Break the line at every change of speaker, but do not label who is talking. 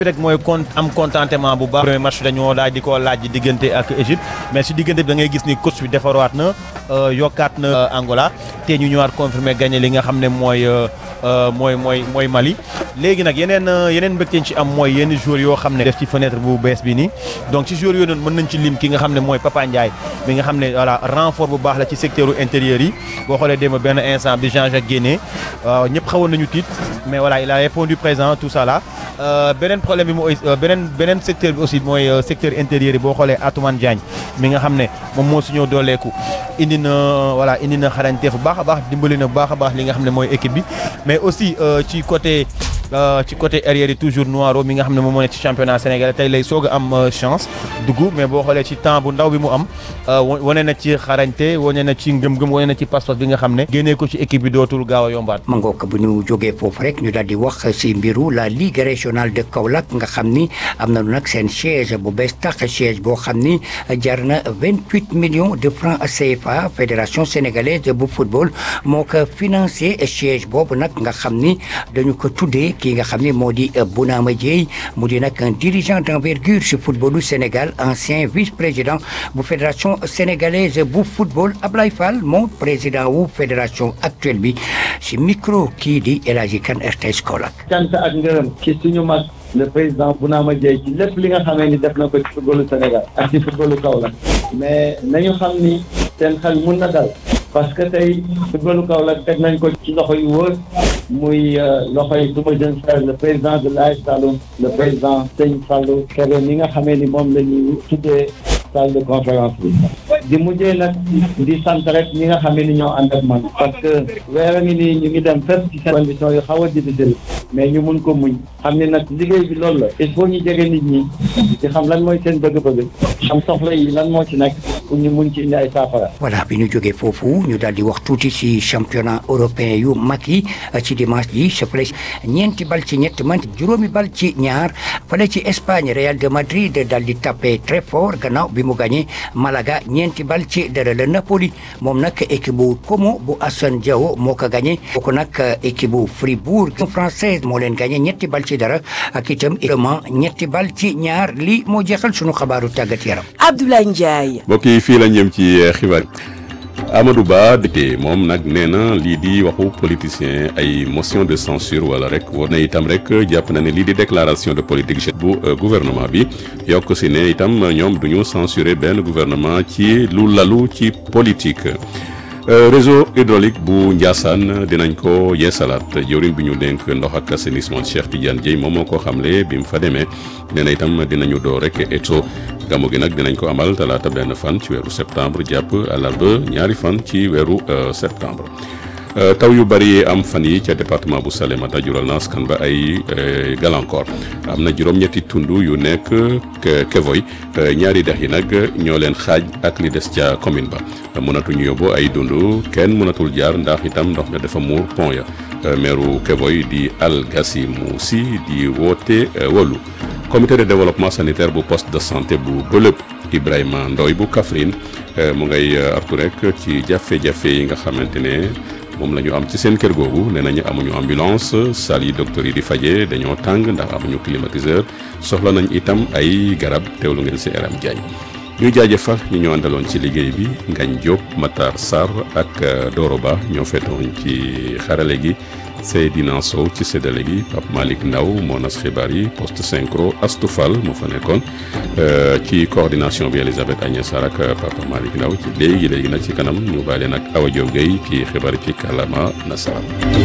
rek mooy con am contentement bu baax premier match dañoo daal di ko laaj diggante ak Égypte mais si diggante bi da ngay gis ni coach bi defarwaat na yokkaat na Angola te ñu ñëwaat confirmer gagné li nga xam ne mooy mooy mooy mooy Mali léegi nag yeneen yeneen mbégte ci am mooy yenn joueurs yoo xam ne def ci fenêtre bu bees bi nii donc ci joueurs yooyu noonu mën nañ ci lim ki nga xam ne mooy Papa Ndiaye bi nga xam ne voilà renfort bu baax la ci secteur intérieur yi boo xoolee démb benn instant bi Jean-Jacques génnee ñëpp xawoon nañu tiit mais voilà il a répondu présent tout ça là beneen problème bi mooy beneen beneen secteur bi aussi mooy secteur intérieur yi boo xoolee Atoumane Diagne mi nga xam ne moom moo suñoo dooleeku indi na voilà indi na xarañteef bu baax a baax dimbali na bu baax a baax li nga xam ne mooy équipe bi mais aussi ci côté ci côté arrière yi toujours Noiro mi nga xam ne moom moo nekk ci championnat sénégalais tey lay soog a am chance dugg mais boo xoolee ci temps bu ndaw bi mu am wane na ci xarañte wane na ci ngëm-ngëm wane na ci passeport bi nga xam ne génnee ko ci équipe bi dootul gaaw a yombaat.
ma ngoog bu ñu jógee foofu rek ñu daal di wax si mbiru la ligue régionale de Kaolack nga xam ni am nañu nag seen siège bu bees tax siège boo xam ni jar na vingt huit millions de francs CFA fédération sénégalaise bu football moo ko financé siège boobu nag nga xam ni dañu ko tuddee. kii nga xam ne moo di Bounama Dièye mu di nag un dirigeant d'envergure ci footballu Sénégal ancien vice-président bu fédération sénégalaise bu football Ablaye Fall moo président wu fédération actuelle bi ci micro kii di El Hadji Kane RTS Kaolack.
cant ak ngërëm ci suñu mag le président Bounama Dièye ci lépp li nga xamee ni def na ko ci footballu Sénégal ak ci footballu Kaolack mais nañu xam ni seen xel mun na dal parce que tey footballu Kaolack teg nañ ko ci loxo yu wóor. muy loxoy suma jeune frère le président de l'AS Saloum le président Sëñ Fallou Kébé mi nga xamee ni moom la ñuy tuddee salle de conférence bi di mujjee nag di sant rek ñi nga xamee ni ñoo ànd ak man parce que weer a ngi nii ñu ngi dem fépp ci seen conditions yu xaw a difficile mais ñu mun ko muñ xam ne nag liggéey bi loolu la il faut ñu jege nit ñi di xam lan mooy seen bëgg-bëgg xam soxla yi lan moo ci nekk pour ñu mun ci indi ay saafara.
voilà bi ñu jógee foofu ñu daal di wax tuuti ci championnat européen yu mag yi ci dimanche ji sa fële ñeenti bal ci ñett man juróomi bal ci ñaar fële ci Espagne Real de Madrid daal di tapé très fort gannaaw bi mu gagné Malaga ñeenti bal ci dara la Napoli moom nag équipe bu Como bu Assane Diao moo ko gagné kooku nag équipe bu Fribourg française moo leen gagné ñetti bal ci dara ak itam également ñetti bal ci ñaar lii moo jeexal sunu xabaaru tàggat yaram.
Abdoulaye Ndiaye.
mbokk yi fii la ñëm ci xibaar Amadou Ba dëkkee moom nag nee na lii di waxu politicien ay motion de censure wala rek war na itam rek jàpp na ne lii di déclaration de politique bu gouvernement bi yokk si ne itam ñoom du ñu censurer benn gouvernement ci lu lalu ci politique. réseau hydraulique bu Ndiassane dinañ ko yeesalaat jëwriñ bi ñu dénk ndox ak assainissement Cheikh Tidiane Dieye moom moo ko xamle bi mu fa demee nee na itam dinañu door rek eto gàmmu gi nag dinañ ko amal talaata benn fan ci weeru septembre jàpp àllarba ñaari fan ci weeru septembre. taw yu bari am fan yi ca département bu Salémata jural na askan ba ay gàllankoor am na juróom-ñetti tund yu nekk Kevoy ñaari dex yi nag ñoo leen xaaj ak li des ca commune ba mënatuñu yóbbu ay dund kenn mënatul jaar ndax itam ndox mi dafa muur pont ya meeru Kevoy di Al Gassimu Si di woote wolu comité de développement sanitaire bu poste de santé bu Bëlëb Ibrahima Ndoy bu Kaffrine mu ngay artu rek ci jafe-jafe yi nga xamante ne moom la ñu am ci seen kër googu nee nañu amuñu ambulance salle yi docteur yi di fajee dañoo tàng ndax amuñu climatiseur soxla nañ itam ay garab teewlu ngeen si Eram Diagne ñuy jaajëfal ñu ñoo àndaloon ci liggéey bi Ngañ Diop Matar Sarr ak Doro Ba ñoo fetoon ci xarale gi Seydina Sow ci séddale gi Pape Malick Ndaw moo nas xibaar yi poste synchro Astou Fall moo fa nekkoon ci coordination bi Elisabeth Agnès Sarr ak Papa Malick Ndaw ci léegi léegi nag ci kanam ñu bàyyi leen ak Awa Diop Gueye ci xibaar ci kàllaama nasaraan